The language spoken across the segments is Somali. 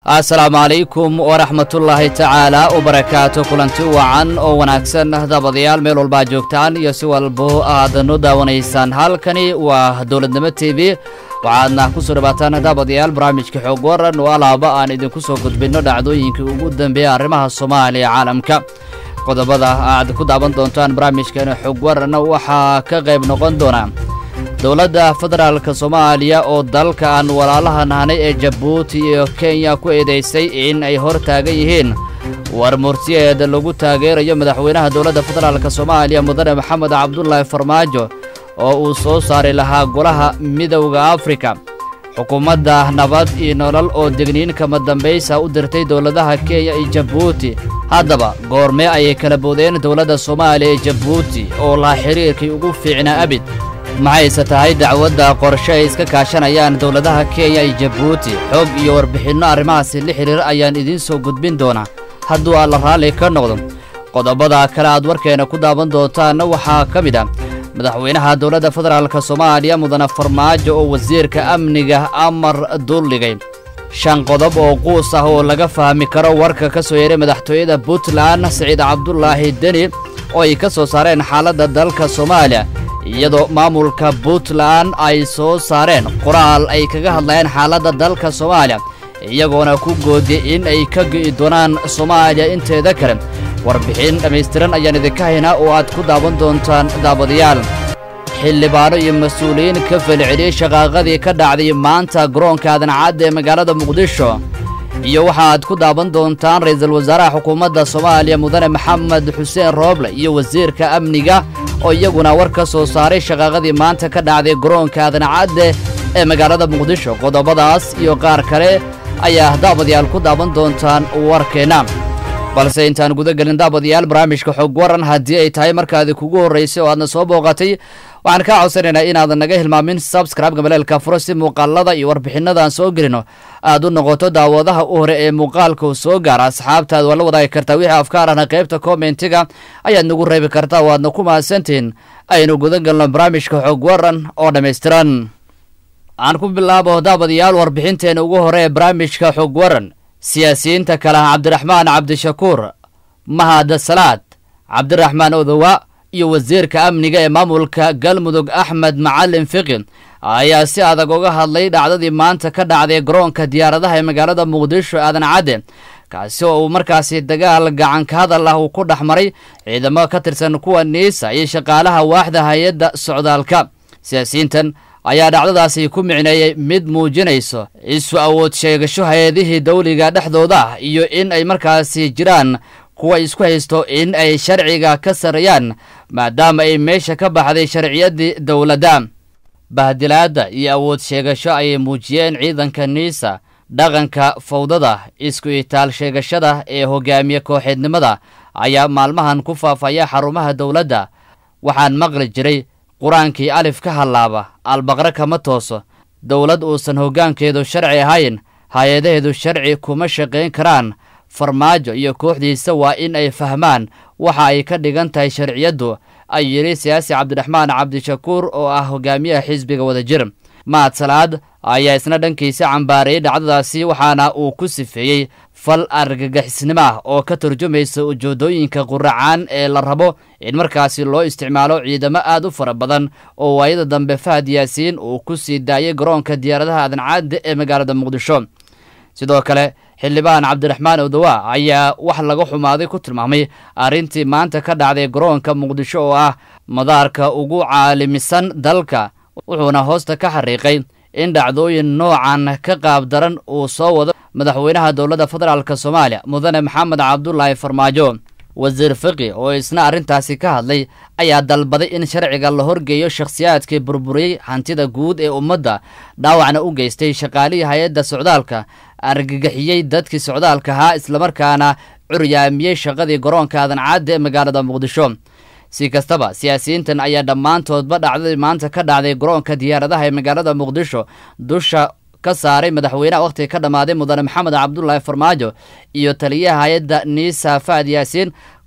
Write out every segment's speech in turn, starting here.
asalaamu calaykum waraxmatullaahi tacaala wabarakaatu kulanti wacan oo wanaagsan dabadayaal meel walbaa joogtaan iyo si walbo aad nu daawanaysaan halkani waa dowladnimo t v waxaadna ku soo dhawaataan daabadayaal barnaamijka xoog waran oo alaaba aan idinku soo gudbinno dhacdooyinkii ugu dambeeya arrimaha soomaaliya caalamka qodobada aad ku daawan doontaan barnaamijkan xoog waranna waxaa ka qayb noqon doona dowladda federaalka soomaaliya oo dalka aan walaalaha nahnay ee jabuuti iyo kenya ku eedaysay in ay hor taagan yihiin war murtiyeed lagu taageerayo madaxweynaha dowladda federaalka soomaaliya mudane maxamed cabdulaahi farmaajo oo uu soo saari lahaa golaha midowda afrika xukuumadda nabad iyo nolol oo degniin kama dambaysa u dirtay dowladaha kenya iyo jabuuti haddaba goormee ayay kala boodeen dowladda soomaaliya ee jabuuti oo laha xiriirkii ugu fiicnaa abid maxayse tahay dacwadda qorshe ay iska kaashanayaan dowladaha kenya iyo jabuuti xoog iyo warbixinno arrimahaasi la xidhiir ayaan idiin soo gudbin doonaa hadduu alla raalli ka noqdo qodobada kale aad warkeena ku daawan doontaanna waxaa ka mid ah madaxweynaha dowladda federaalka soomaaliya mudane farmaajo oo wasiirka amniga amar duldhigay shan qodob oo quus ah oo laga fahmi karo warka ka soo yeeray madaxtooyada puntland siciid cabdulaahi deni oo ay ka soo saareen xaaladda dalka soomaaliya iyadoo maamulka puntland ay soo saareen qoraal ay kaga hadlayeen xaaladda dalka soomaaliya iyagoona ku goodiyey in ay ka gi'i doonaan soomaaliya inteeda kale warbixin dhammaystiran ayaan idinka haynaa oo aad ku daawan doontaan daabadayaal xildhibaano iyo mas-uuliyiin ka falceliyey shaqaaqadii ka dhacday maanta garoonka adancadda ee magaalada muqdisho iyo waxaaad ku daawan doontaan ra'iisul wasaaraha xukuumadda soomaaliya mudane maxamed xuseen rooble iyo wasiirka amniga oo iyaguna war ka soo saaray shaqaaqadii maanta ka dhacday garoonka adancadde ee magaalada muqdisho qodobadaas iyo qaar kale ayaa daabadayaal ku daawan doontaan warkeenna balse intaan guda gelin daabadayaal barnaamijka xog waran haddii ay tahay markaadi kugu horraysay oo aadna soo booqatay waxaan kaa codsanaynaa inaadan naga hilmaamin sabscribe-ga maleelka furo si muuqaalada iyo warbixinadaan soo gelino aad u noqoto daawadaha u hore ee muuqaalka uu soo gaara asxaabtaad waa la wadaagi kartaa wixii afkaar ahna qaybta kommentiga ayaad nagu reebi kartaa waadna ku mahadsantihiin aynu guda gelno barnaamijka xog waran oo dhammaystiran aan ku bilaabo daabadayaal warbixinteena ugu hore ee barnaamijka xog waran siyaasiyiinta kale ah cabdiraxmaan cabdishakuur mahad salaad cabdiraxmaan odowa iyo wasiirka amniga ee maamulka galmudug axmed macalin fiqi ayaa si adag uga hadlay dhacdadii maanta ka dhacday garoonka diyaaradaha ee magaalada muqdisho aadan cadde kaasi oo uu markaasi dagaal gacanka hadal ah uu ku dhex maray ciidamo ka tirsan kuwa niisa iyo shaqaalaha waaxda hay-adda socdaalka siyaasiyiintan ayaa dhacdadaasi ku micneeyey mid muujinayso isu awood sheegasho hay-adihii dawliga dhexdooda ah iyo in ay markaasi jiraan kuwa isku haysto in ay sharciga ka sarreeyaan maadaama ay meesha ka baxday sharciyaddii dowladda bahdilaadda iyo awood sheegasho ayay muujiyeen ciidanka niisa dhaqanka fawdada isku itaal sheegashada ee hogaamiye kooxeednimada ayaa maalmahan ku faafaya xarumaha dowladda waxaan maqli jiray qur-aankii alif ka hallaaba albaqre kama tooso dowlad uusan hoggaankeedu sharci ahayn hay-adaheedu sharci kuma shaqayn karaan farmaajo iyo kooxdiisa waa in ay fahmaan waxa ay ka dhigan tahay sharciyaddu ay yidhi siyaasi cabdiraxmaan cabdishakuur oo ah hogaamiyaha xisbiga wadajir mahad salaad ayaa isna dhankiisa cambaareeyey dhacdadaasi waxaana uu ku sifeeyey fal argagixisnimo ah oo ka turjumaysa ujeedooyinka quracaan ee la rabo in markaasi loo isticmaalo ciidamo aad u fara badan oo waayada dambe fahad yaasiin uu ku sii daayay garoonka diyaaradaha adancadde ee magaalada muqdisho sidoo kale xildhibaan cabdiraxmaan odowa ayaa wax laga xumaaday ku tilmaamay arrintii maanta ka dhacday garoonka muqdisho oo ah madaarka ugu caalamisan dalka wuxuuna hoosta ka xariiqay in dhacdooyin noocan ka qaab daran uu soo wado madaxweynaha dowladda federaalk soomaaliya mudane maxamed cabdulaahi farmaajo wasiir fiqi oo isna arrintaasi ka hadlay ayaa dalbaday in sharciga la horgeeyo shakhsiyaadkii burburiyey hantida guud ee ummadda dhaawacna u geystay shaqaalihii hay-adda socdaalka argagixiyey dadkii socdaalka ahaa islamarkaana curyaamiyey shaqadii garoonka adancadda ee magaalada muqdisho si kastaba siyaasiyiintan ayaa dhammaantoodba dhacdadii maanta ka dhacday garoonka diyaaradaha ee magaalada muqdisho dusha ka saaray madaxweynaha wakhtiga ka dhammaaday mudane maxamed cabdulaahi farmaajo iyo taliyaha hay-adda niisa fahad yaasiin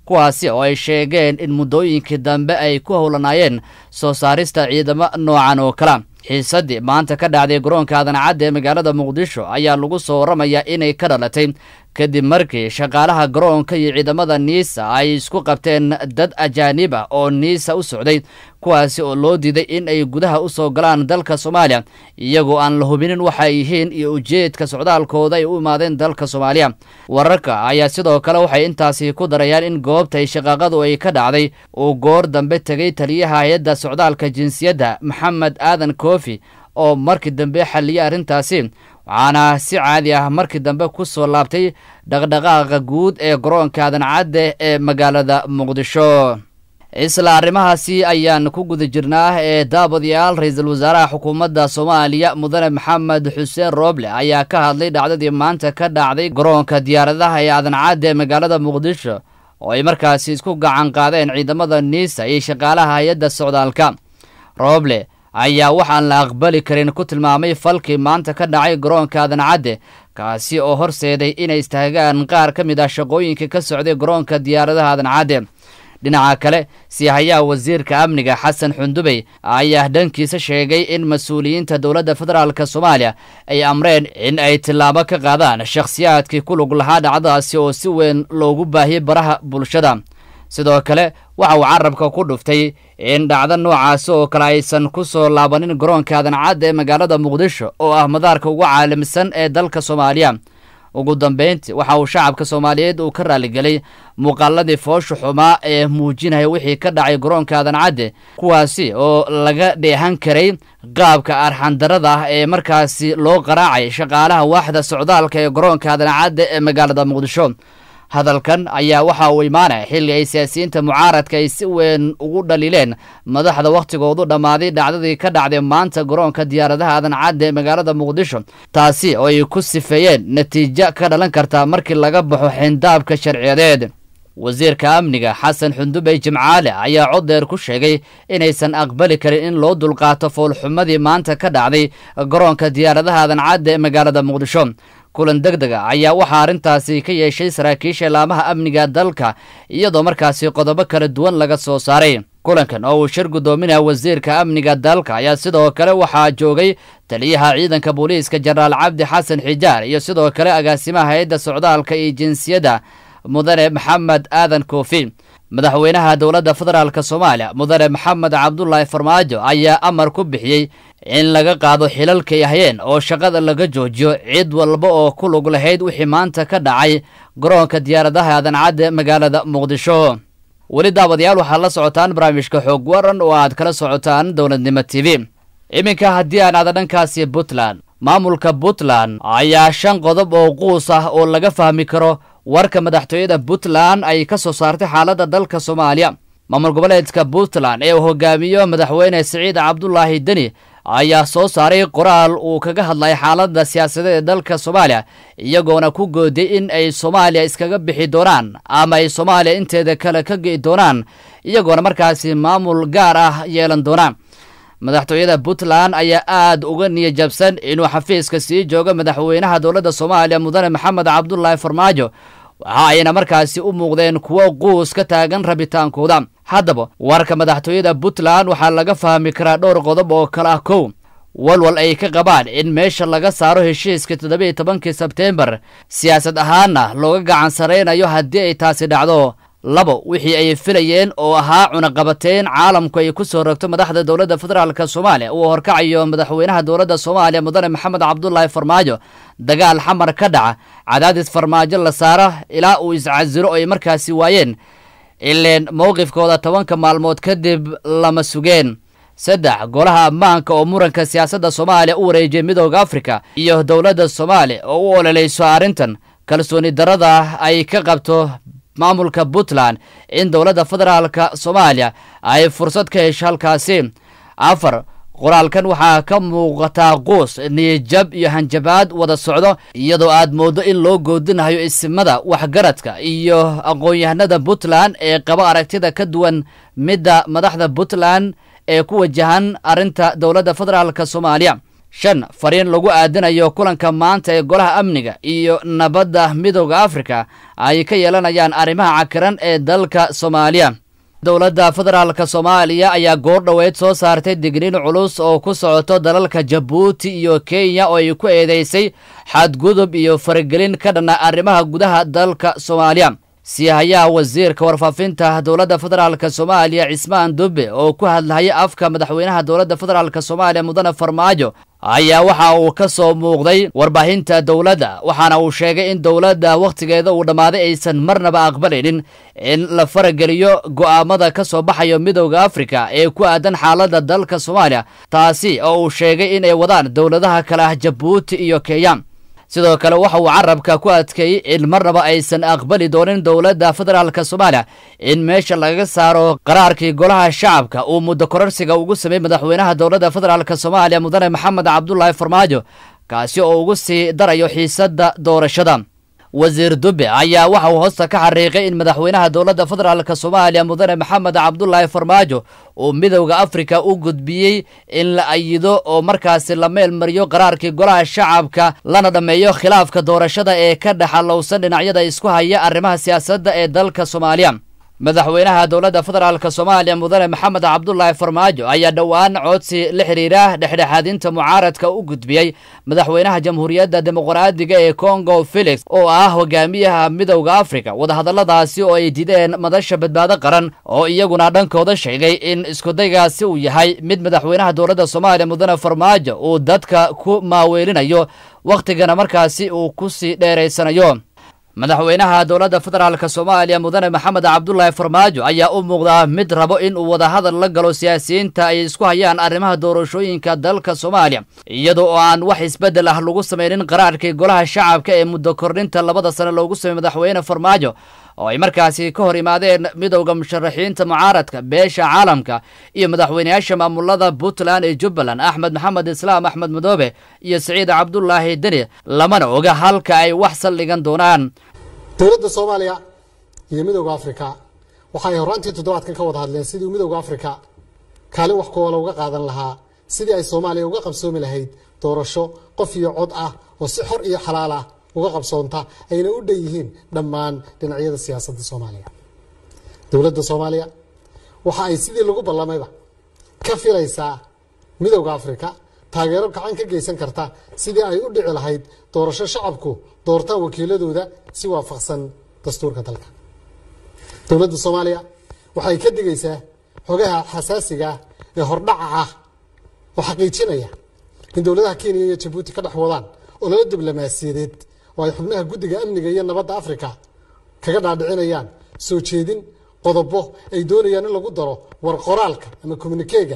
kuwaasi oo ay sheegeen in muddooyinkii dambe ay ku howlanaayeen soo saarista ciidamo noocan oo kala xiisaddii maanta ka dhacday garoonka adancadda ee magaalada muqdisho ayaa lagu soo warramayaa inay ka dhalatay kadib markii shaqaalaha garoonka iyo ciidamada niisa ay isku qabteen dad ajaanib ah oo niisa u socday kuwaasi oo loo diiday in ay gudaha u soo galaan dalka soomaaliya iyagoo aan la hubinin waxa ay yihiin iyo ujeedka socdaalkooda ay u imaadeen dalka soomaaliya wararka ayaa sidoo kale waxay intaasi ku darayaan in goobtay shaqaaqadu ay ka dhacday uu goor dambe tegay taliyaha hay-adda socdaalka jinsiyadda maxamed aadan koofi oo markii dambe xalliyay arrintaasi waxaana si caadi ah markii dambe ku soo laabtay dhaqdhaqaaqa guud ee garoonka adancadde ee magaalada muqdisho isla arrimahaasi ayaan ku guda jirnaa ee daabadayaal ra-iisul wasaaraha xukuumadda soomaaliya mudane maxamed xuseen rooble ayaa ka hadlay dhacdadii maanta ka dhacday garoonka diyaaradaha ee adancadde ee magaalada muqdisho oo ay markaasi isku gacan qaadeen ciidamada niisa iyo shaqaalaha hay-adda socdaalka rooble ayaa waxaan la aqbali karin ku tilmaamay falkii maanta ka dhacay garoonka adancadde kaasi oo horseeday inay istaagaan qaar ka mid ah shaqooyinka ka socday garoonka diyaaradaha adancadde dhinaca kale siihayaha wasiirka amniga xasan xundubey ayaa dhankiisa sheegay in mas-uuliyiinta dowladda federaalk soomaaliya ay amreen in ay tillaabo ka qaadaan shakhsiyaadkii ku lug lahaa dhacdadaasi oo si weyn loogu baahiyey baraha bulshada sidoo kale waxa uu carabka ku dhuftay in dhacdo noocaasi oo kale aysan ku soo laabanin garoonka adancadda ee magaalada muqdisho oo ah madaarka ugu caalamisan ee dalka soomaaliya ugu dambeyntii waxa uu shacabka soomaaliyeed uu ka raaligelay muuqaaladii foosha xumaa ee muujinaya wixii ka dhacay garoonka adancadde kuwaasi oo laga dheehan karay qaabka arxandarada ah ee markaasi loo qaraacay shaqaalaha waaxda socdaalka ee garoonka adancadde ee magaalada muqdisho hadalkan ayaa waxa uu imaanaya xilli ay siyaasiyiinta mucaaradka ay si weyn ugu dhaliileen madaxda wakhtigoodu dhammaaday dhacdadii ka dhacday maanta garoonka diyaaradaha adancadda ee magaalada muqdisho taasi oo ay ku sifeeyeen natiijo ka dhalan karta markii laga baxo xindaabka sharciyadeed wasiirka amniga xasan xundubey jimcaale ayaa coddeer ku sheegay inaysan aqbali karin in loo dulqaato foolxumadii maanta ka dhacday garoonka diyaaradaha adancadda ee magaalada muqdisho kulan deg dega ayaa waxaa arrintaasi ka yeeshay saraakiisha laamaha amniga dalka iyadoo markaasi qodobo kala duwan laga soo saaray kulankan oo uu shir guddoominaya wasiirka amniga dalka ayaa sidoo kale waxaa joogay taliyaha ciidanka booliiska jenaraal cabdi xasan xijaar iyo sidoo kale agaasimaha hay-adda socdaalka iyo jinsiyadda mudane maxamed aadan koofi madaxweynaha dowladda federaalk soomaaliya mudane maxamed cabdulaahi farmaajo ayaa amar ku bixiyey in laga qaado xilalkay hayeen oo shaqada laga joojiyo cid walba oo ku lug lahayd wixii maanta ka dhacay garoonka diyaaradaha adancadda magaalada muqdisho weli daawadayaal waxaad la socotaan barnaamijka xoog waran oo aad kala socotaan dowladnimo t v iminka haddii aan aada dhankaasi puntland maamulka puntland ayaa shan qodob oo quus ah oo laga fahmi karo warka madaxtooyada puntland ay ka soo saartay xaaladda dalka soomaaliya maamul goboleedka puntland ee uu hogaamiyo madaxweyne siciid cabdulaahi deni ayaa soo saaray qoraal uu kaga hadlay xaaladda siyaasadeed ee dalka soomaaliya iyagoona ku gooday in ay soomaaliya iskaga bixi doonaan ama ay soomaaliya inteeda kale ka ge'i doonaan iyagoona markaasi maamul gaar ah yeelan doonaan madaxtooyada puntland ayaa aad uga niyajabsan inuu xafiiska sii joogo madaxweynaha dowladda soomaaliya mudane maxamed cabdulaahi farmaajo waxa ayna markaasi u muuqdeen kuwo quus ka taagan rabitaankooda haddaba warka madaxtooyada puntland waxaa laga fahmi karaa dhowr qodob oo kale ah kow walwal ay ka qabaan in meesha laga saaro heshiiska toddobiiyo tobankii sebteembar siyaasad ahaanna looga gacan saraynayo haddii ay taasi dhacdo labo wixii ay filayeen oo ahaa cunaqabateyn caalamku ay ku soo rogto madaxda dowladda federaalk soomaaliya uu horkacayo madaxweynaha dowladda soomaaliya mudane maxamed cabdulaahi farmaajo dagaal xamar ka dhaca cadaadis farmaajo la saaro ilaa uu iscasilo ay markaasi waayeen ileen mowqifkooda tobanka maalmood kadib lama sugeen saddex golaha ammaanka oo muranka siyaasadda soomaaliya u wareejiyay midooda afrika iyo dowladda soomaaliya oo u ololeyso arrintan kalsooni darada ay ka qabto maamulka puntland in dowladda federaalka soomaaliya ay fursad ka hesho halkaasi afar qoraalkan waxaa ka muuqataa quus niyajab iyo hanjabaad wada socdo iyadoo aad mooddo in loo goodinayo isimada waxgaradka iyo aqoon-yahanada puntland ee qaba aragtida ka duwan midda madaxda puntland ee ku wajahan arrinta dowladda federaalk soomaaliya shan fariin lagu aadinayo kulanka maanta ee golaha amniga iyo nabadda midooda afrika ay ka yeelanayaan arrimaha cakiran ee dalka soomaaliya dowladda federaalka soomaaliya ayaa goor dhoweyd soo saartay digniin culus oo ku socoto dalalka jabuuti iyo kenya oo ay ku eedeysay xadgudub iyo faragelin ka dhanna arrimaha gudaha dalka soomaaliya siihayaha wasiirka warfaafinta dowladda federaalk soomaaliya cismaan dube oo ku hadlahaya afka madaxweynaha dowladda federaalk soomaaliya mudane farmaajo ayaa waxa uu ka soo muuqday warbaahinta dowladda waxaana uu sheegay in dowladda wakhtigeeda uu dhammaaday aysan marnaba aqbalaynin in la farageliyo go'aamada ka soo baxayo midowda afrika ee ku aadan xaaladda dalka soomaaliya taasi oo uu sheegay inay wadaan dowladaha kale ah jabuuti iyo kenya sidoo kale waxa uu carabka ku adkeeyey in marnaba aysan aqbali doonin dowladda federaalk soomaaliya in meesha lagaga saaro qaraarkii golaha shacabka uu muddo kororsiga ugu sameeyey madaxweynaha dowladda federaalk soomaaliya mudane maxamed cabdulaahi farmaajo kaasi oo ugu sii darayo xiisadda doorashada wasiir dube ayaa waxa uu hoosta ka xariiqay in madaxweynaha dowladda federaalk soomaaliya mudane maxamed cabdulaahi farmaajo uu midowda afrika u gudbiyey in la ayido oo markaasi la meel mariyo qaraarkii golaha shacabka lana dhammeeyo khilaafka doorashada ee ka dhexalowsan dhinacyada isku haya arrimaha siyaasadda ee dalka soomaaliya madaxweynaha dowladda federaalk soomaaliya mudane maxamed cabdulaahi farmaajo ayaa dhowaan codsi la xiriira dhexdhexaadinta mucaaradka u gudbiyey madaxweynaha jamhuuriyadda dimuqraadiga ee congo felix oo ah hogaamiyaha midowda afrika wadahadalladaasi oo ay dideen madasha badbaado qaran oo iyaguna dhankooda sheegay in iskudaygaasi uu yahay mid madaxweynaha dowladda soomaaliya mudane farmaajo uu dadka ku maaweelinayo wakhtigana markaasi uu ku sii dheeraysanayo madaxweynaha dowladda federaalk soomaaliya mudane maxamed cabdulaahi farmaajo ayaa u muuqdaa mid rabo in uu wadahadal la galo siyaasiyiinta ay isku hayaan arrimaha doorashooyinka dalka soomaaliya iyadoo oo aan wax isbeddel ah lagu samaynin qaraarkii golaha shacabka ee muddo kordhinta labada sane loogu sameeyey madaxweyne farmaajo oo ay markaasi ka hor imaadeen midowda musharaxiinta mucaaradka beesha caalamka iyo madaxweyneyaasha maamulada puntland ee jubbaland axmed maxamed islaam axmed madoobe iyo siciid cabdulaahi deni lamana oga halka ay wax saldhigan doonaan dowladda soomaaliya iyo midowda afrika waxay horaantii toddobaadkan ka wada hadleen sidii midowda afrika kaalin wax kuwala uga qaadan lahaa sidii ay soomaaliya uga qabsoomi lahayd doorasho qof iyo cod ah oo si xor iyo xalaal ah uga qabsoonta ayna u dhan yihiin dhammaan dhinacyada siyaasadda soomaaliya dowladda soomaaliya waxa ay sidii lagu ballamayba ka filaysaa midowda afrika taageero gacan ka geysan karta sidii ay u dhici lahayd doorasho shacabku doortaan wakiiladooda si waafaqsan dastuurka dalka dowladda soomaaliya waxay ka digaysaa xogaha xasaasiga ah ee hordhaca ah oo xaqiijinaya in dowladaha kenya iyo jabuuti ka dhex wadaan ololo diblomaasiyadeed oo ay xubnaha guddiga amniga iyo nabadda afrika kaga dhaadhicinayaan soo jeedin qodobo ay doonayaan in lagu daro war qoraalka ama communikeega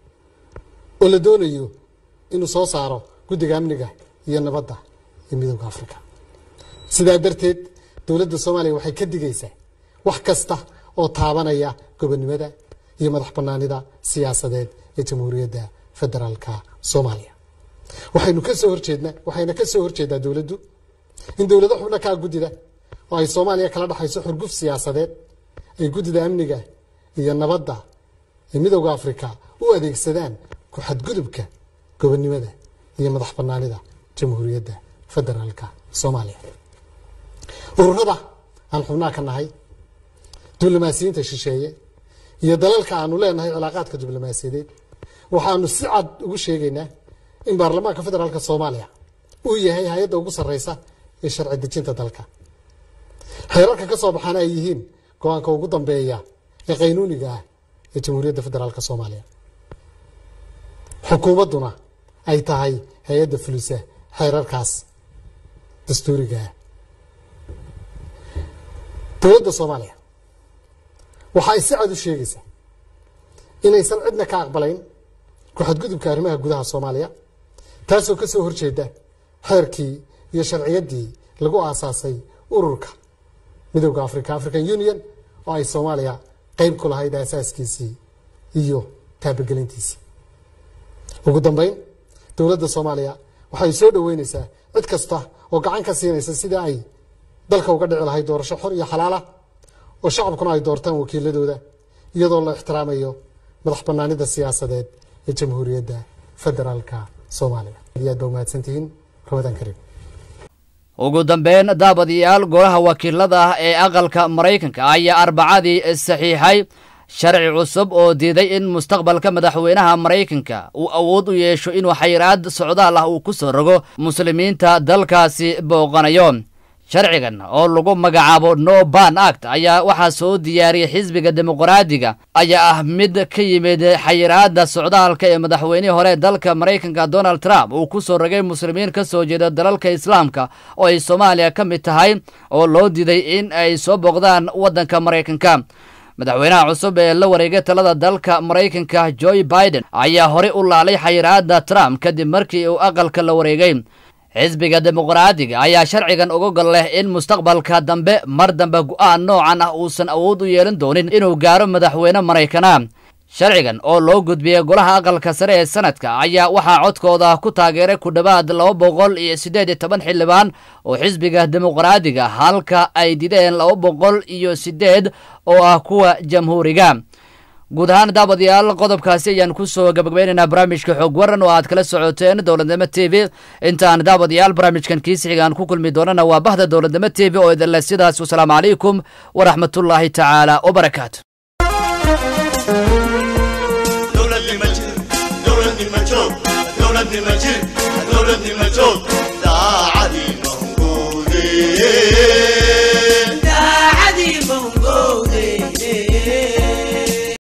oo la doonayo inuu soo saaro guddiga amniga iyo nabadda ee midowda afrika sidaa darteed dowladda soomaaliya waxay ka digaysaa wax kasta oo taabanaya gobonnimada iyo madax bannaanida siyaasadeed ee jamhuuriyadda federaalka soomaaliya waxaynu ka soo horjeednaa waxayna ka soo horjeedaa dowladdu in dowlado xubno kaa guddida oo ay soomaaliya kala dhexayso xurguf siyaasadeed ay guddida amniga iyo nabadda ee midowda afrika u adeegsadaan ku xadgudubka gobonnimada iyo madax bannaanida jamhuuriyadda federaalka soomaaliya ururada aan xubnaha ka nahay diblomaasiyiinta shisheeye iyo dalalka aanu leenahay cilaaqaadka diblomaasiyadeed waxaanu si cad ugu sheegaynaa in baarlamaanka federaalka soomaaliya uu yahay hay-adda ugu sarreysa ee sharci dejinta dalka xeerarka ka soo baxaana ay yihiin go-aanka ugu dambeeya ee qaynuuniga ah ee jamhuuriyadda federaalka soomaaliya xukuumadduna ay tahay hay-adda fulisa xeerarkaas dastuuriga ah dowladda soomaaliya waxa ay si cad u sheegaysaa inaysan cidna ka aqbalayn ku-xadgudubka arrimaha gudaha soomaaliya taasoo ka soo horjeeda xeerkii iyo sharciyaddii lagu aasaasay ururka midowda africa african union oo ay soomaaliya qeyb ku lahayd aasaaskiisii iyo taabagelintiisii ugu dambeyn dowladda soomaaliya waxay soo dhoweyneysaa cid kasta oo gacan ka siinaysa sidii ay dalka uga dhici lahayd doorasho xor iyo xalaala oo shacabkuna ay doortaan wakiiladooda iyadoo la ixtiraamayo madax bannaanida siyaasadeed ee jamhuuriyadda federaalka soomaaliya aad iyo aad baa umahadsantihiin ramadaan kariim ugu dambeyn daabadayaal golaha wakiilada ah ee aqalka maraykanka ayaa arbacadii saxiixay sharci cusub oo diiday in mustaqbalka madaxweynaha maraykanka uu awood u yeesho inuu xayiraad socdaal ah uu ku soo rogo muslimiinta dalkaasi booqanayo sharcigan oo lagu magacaabo no ban act ayaa waxaa soo diyaariyey xisbiga dimuqraadiga ayaa ah mid ka yimid xayiraada socdaalka ee madaxweynihii hore dalka maraykanka donald trump uu ku soo rogay muslimiin ka soo jeeda dalalka islaamka oo ay soomaaliya ka mid tahay oo loo diiday in ay soo booqdaan waddanka maraykanka madaxweynaha cusub ee la wareegay talada dalka maraykanka joe biden ayaa horey u laalay xayiraada trump kadib markii uu aqalka la wareegay xisbiga dimuqraadiga ayaa sharcigan uga gol leh in mustaqbalka dambe mar dambe go'aan noocan ah uusan awood u yeelan doonin inuu gaaro madaxweyne maraykana sharcigan oo loo gudbiyey golaha aqalka sare ee sanadka ayaa waxaa codkooda ku taageeray ku dhowaad laba boqol iyo siddeed iyo toban xildhibaan oo xisbiga dimuqraadiga halka ay dideen laba boqol iyo siddeed oo ah kuwa jamhuuriga guud ahaan daabadayaal qodobkaasi ayaan kusoo gabagabaynaynaa barnaamijka xoog waran oo aad kala socoteen dowladnimo t v intaan daabadayaal barnaamijkan kiisixigaan ku kulmi doonana waa bahda dowladnimo t v oo idinle sidaas wasalaamu calaykum waraxmatullaahi tacaala wabarakaatu dowladnimo jir dowladnimo joog dowladnimo jir